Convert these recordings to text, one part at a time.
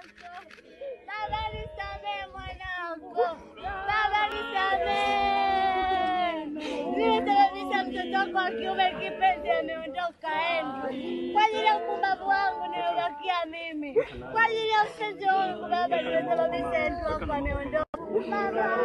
Baba nisamee mwanangu, baba nisamee. Nimesababisha mtoto wako wa kiume kipenzi ameondoka endo. Kwa ajili ya upumbavu wangu nimebakia mimi, kwa ajili ya ushenzi wangu baba, nimesababisha endo wako ameondoka. Baba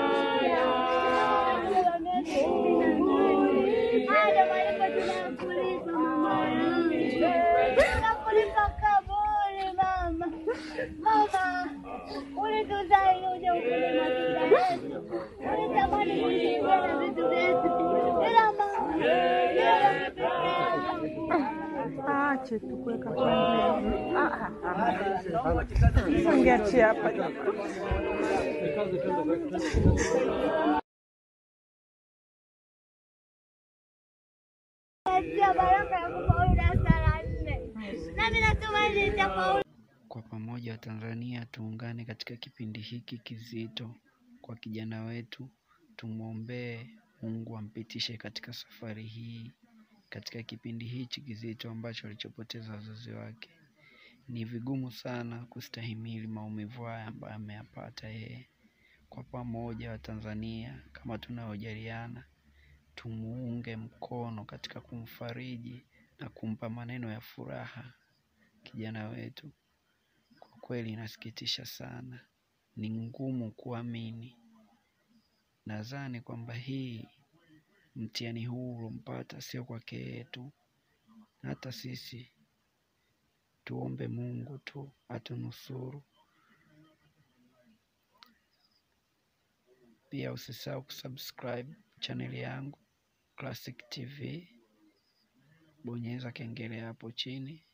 haya malipo tunayokulipa mama yangu, tunakulipa kaburi mama. Mama, ulituzaa ili uje ukule matunda yetu, ulitamani kutusaidia na vitu vyetu, ila mama, wewe peke yangu. Ache tu kuweka kwanza. Ah, ah, ah. Ungeachia hapa jamani. Natia baraka ya kufaulu darasa la nne, nami natumaini nitafaulu. Kwa pamoja Watanzania tuungane katika kipindi hiki kizito kwa kijana wetu, tumwombee Mungu ampitishe katika safari hii, katika kipindi hichi kizito ambacho alichopoteza wazazi wake. Ni vigumu sana kustahimili maumivu haya ambayo ameyapata yeye. Kwa pamoja Watanzania, kama tunaojaliana, tumuunge mkono katika kumfariji na kumpa maneno ya furaha kijana wetu. Kwa kweli inasikitisha sana, ni ngumu kuamini. Nadhani kwamba hii mtihani huu ulompata sio kwake yeye tu, na hata sisi tuombe Mungu tu atunusuru. Pia usisahau kusubscribe chaneli yangu Classic TV, bonyeza kengele hapo chini